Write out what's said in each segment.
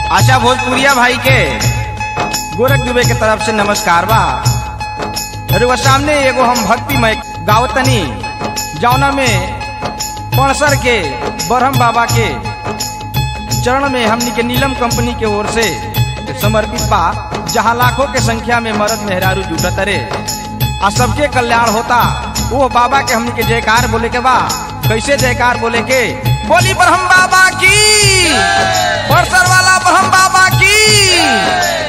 आशा भोजपुरिया भाई के गोरख दुबे के तरफ से नमस्कार बा रुआ सामने एगो हम भक्तिमय गावतनी जौना में पणसर के बरहम बाबा के चरण में हमनी के नीलम कंपनी के ओर से समर्पित बा जहाँ लाखों के संख्या में मर्द मेहरारू जुटत रे आ सबके कल्याण होता वो बाबा के हमनी के जयकार बोले के बा कैसे जयकार बोले के बोली ब्रह्म बाबा की परसर वाला ब्रह्म बाबा की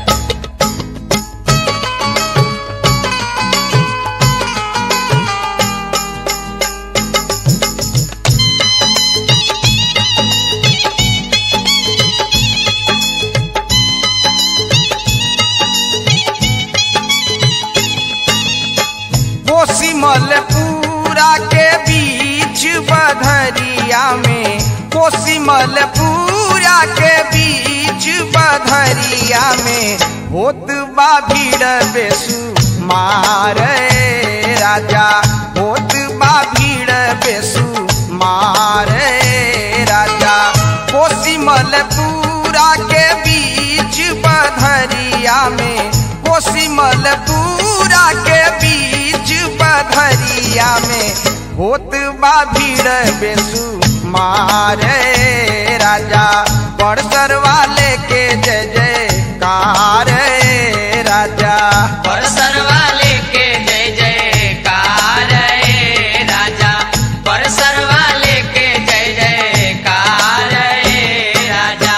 कोसी मलपुरा के बीच बधरिया में कोसी मलपुरा के बीच बधरिया में होत बा भीड़ बेसु मारे राजा होत बा भीड़ बेसु मारे राजा कोसी मलपुरा के बीच बधरिया में कोसी मलपुरा के बीच बधरिया में होत बा भीड़ बेसु मारे राजा बड़सर वाले के जय जयकार राजा परसर वाले के जय जयकार रे राजा परसर वाले के जय जयकार रे राजा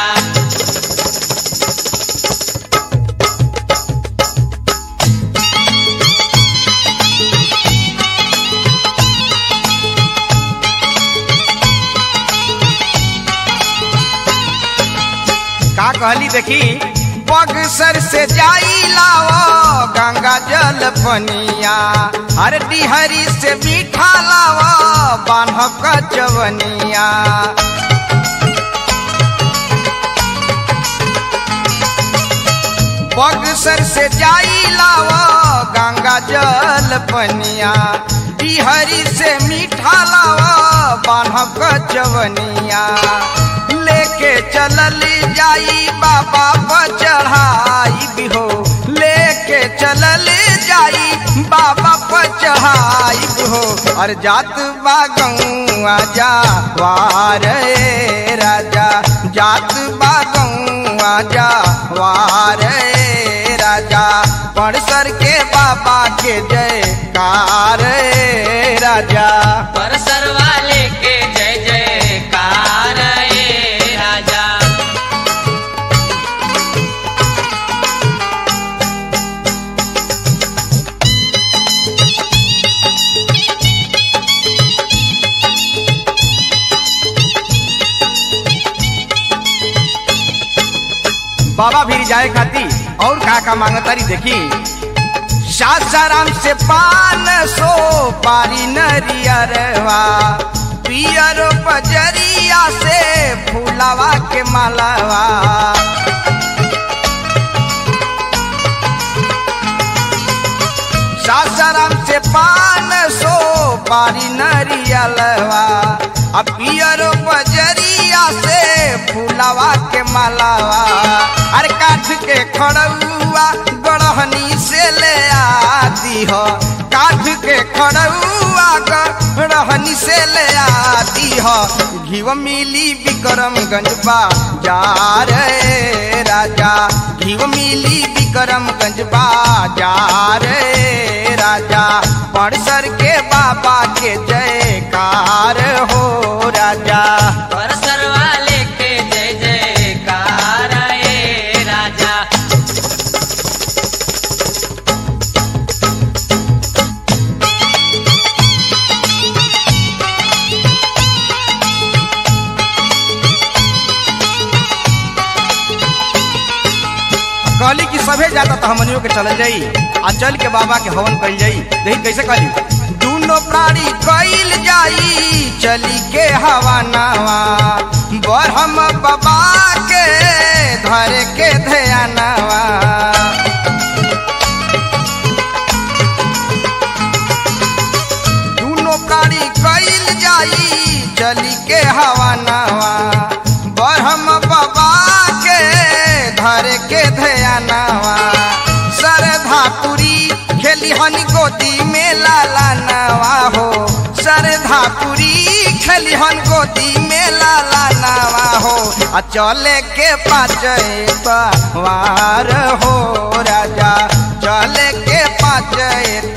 का कहली देखी बगसर से जाई लाओ गंगा जल पनिया हर डिहरी से मीठा लाओ बान्ह कचवनिया बगसर से जाई लाओ गंगा जल पनिया डिहरी से मीठा लाओ बान्ह कचवनिया लेके चलल जाई बाबा पर चढ़ाई भी हो लेके चलल जाई बाबा पर चढ़ाई भी हो और जात बा गौआ जा वारे राजा जात बा गौआ जा वारे राजा पड़सर के बाबा के जयकार राजा परसर वाले के जय जयकार रे राजा बाबा भी जाए खाती और का का मांगतारी देखी सासाराम से पान सो पारी नरियरवा पियर बजरिया से फूलावा के मालावा सासाराम से पान सो पारी नरियलवा आ पियर बजरिया से फूलावा के मालावा अरे काठ के खड़ुआ गढ़हनी से ले आती हो काठ के खड़ुआ गढ़हनी से ले आती हो घीव मिली विक्रमगंज बाजार रे राजा घीव मिली विक्रमगंज बाजार रे राजा पड़सर के बाबा के जयकार हो राजा परसर वाले के जय जयकार रे राजा कहली कि सभे जाता तो हमनियों के चल जाई आ चल के बाबा के हवन कल जाई देखी कैसे कहली दूनो प्राणी कइल जाई चली के हवा नावा बरहम बाबा के धरे के ध्यानवा दूनो प्राणी कइल जाई चली के हवा नावा बरहम बाबा के नवा हो सरधापुरी खलिहन गोदी में लाला नवा हो आ चले के पाँच वार हो राजा चले के पाँच